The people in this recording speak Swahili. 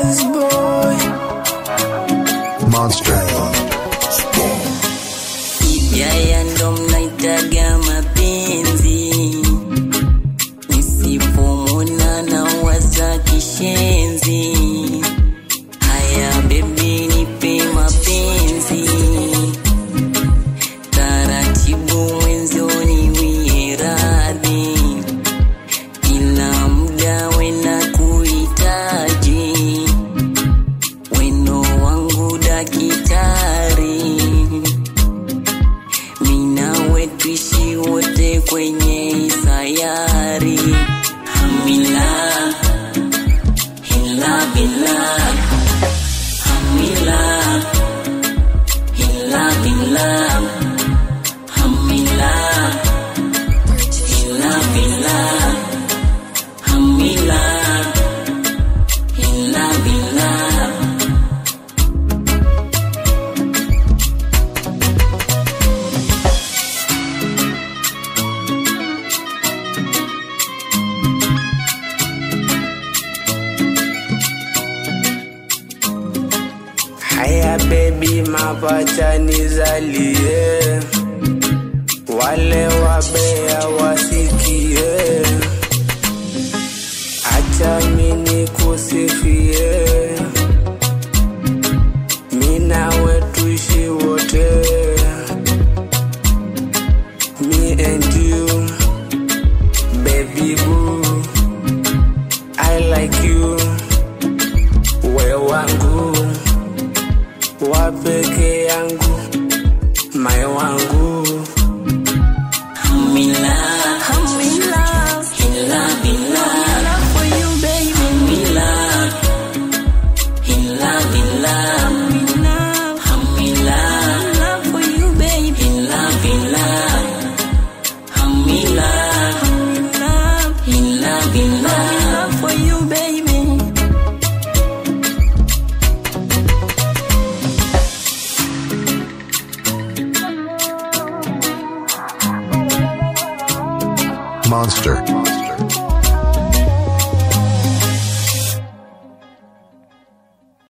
Wise boy. Monster. Yaya ndo mnaitaga mapenzi, nisipomwona na waza kishenzi. Haya bebi, nipe mapenzi taratibu, mwenzoni wie radhi, kila muda wena kuhitaji weno wangu dakitari mina wetuishi wote kwenye sayari hamila hila bila hamila hila bila hamila hila bila hamila hila bila Haya baby, mapacha nizalie, wale wabea wasikie, acha mini kusifie, mina wetuishi wote, me and you, baby boo, I like you, we wangu wa peke yangu mai wangu I'm in love. I'm in love. In love, in love. love for you, baby. I'm in love. In love, in love. I'm in love. I'm in love. love for you, baby. In love, in love. I'm in love. I'm in love. In love, in love. I'm in love for you, baby. Monster.